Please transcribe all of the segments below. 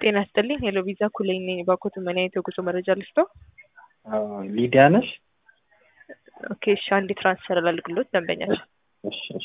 ጤና ይስጥልኝ ሄሎ ቪዛ ኩለኝ ነኝ። እባክዎት ምን አይነት የጉዞ መረጃ ልስጥዎ? ሊዲያ ነሽ? ኦኬ እሺ አንዴ ትራንስፈር ላድርግልዎት ደንበኛችን እሺ እሺ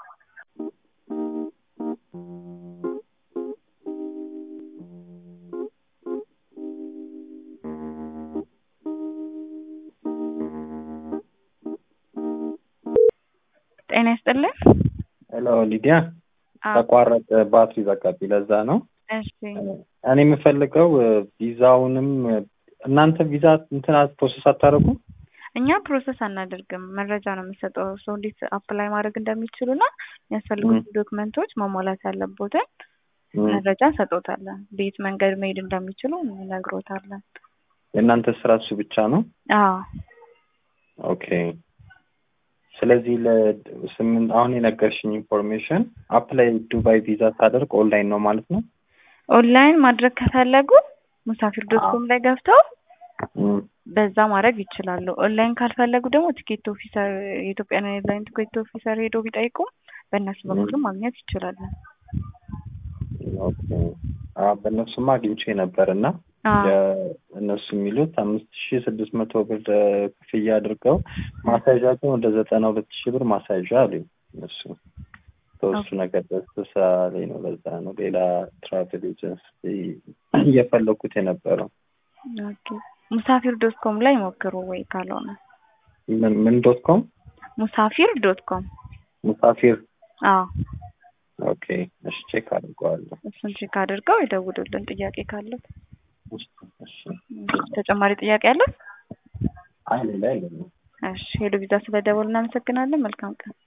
ጤና ይስጥልን። ሄሎ ሊዲያ አዎ፣ ተቋረጠ፣ ባትሪ ዘጋብኝ። ለዛ ነው እሺ እኔ የምፈልገው ቪዛውንም እናንተ ቪዛ እንትን ፕሮሰስ አታደርጉ? እኛ ፕሮሰስ አናደርግም። መረጃ ነው የምንሰጠው ሰው እንዴት አፕላይ ማድረግ እንደሚችሉ እና የሚያስፈልጉት ዶክመንቶች ማሟላት ያለቦትን መረጃ እንሰጦታለን። በየት መንገድ መሄድ እንደሚችሉ እንነግሮታለን። የእናንተ ስራ እሱ ብቻ ነው? አዎ ኦኬ። ስለዚህ ለስምንት አሁን የነገርሽኝ ኢንፎርሜሽን አፕላይ ዱባይ ቪዛ ሳደርግ ኦንላይን ነው ማለት ነው? ኦንላይን ማድረግ ከፈለጉ ሙሳፊር ዶት ኮም ላይ ገብተው እም፣ በዛ ማድረግ ይችላሉ። ኦንላይን ካልፈለጉ ደግሞ ቲኬት ኦፊሰር የኢትዮጵያን ኤርላይን ቲኬት ኦፊሰር ሄዶ ቢጠይቁ በእነሱ በኩልም ማግኘት ይችላሉ። ኦኬ። አዎ በእነሱማ አግኝቼ ነበር እና አዎ እነሱ የሚሉት አምስት ሺ ስድስት መቶ ብር ክፍያ አድርገው ማሳዣ ግን ወደ ዘጠና ሁለት ሺህ ብር ማሳዣ አሉኝ እነሱ በእሱ ነገር ደስ ላይ ነው። ለዛ ነው ሌላ ትራቨል ኤጀንሲ እየፈለኩት የነበረው። ኦኬ። ሙሳፊር ዶት ኮም ላይ ሞክሩ ወይ ካልሆነ ምን ምን ዶት ኮም ሙሳፊር ዶት ኮም ሙሳፊር። አዎ ኦኬ እሺ፣ ቼክ አድርገዋለሁ። እሱን ቼክ አድርገው ይደውሉልን ጥያቄ ካለው። እሺ፣ እሺ። ተጨማሪ ጥያቄ አለ? አይ ሌላ የለም። እሺ ሄሎ ቪዛ ስለደወሉ እናመሰግናለን። መልካም ቀን።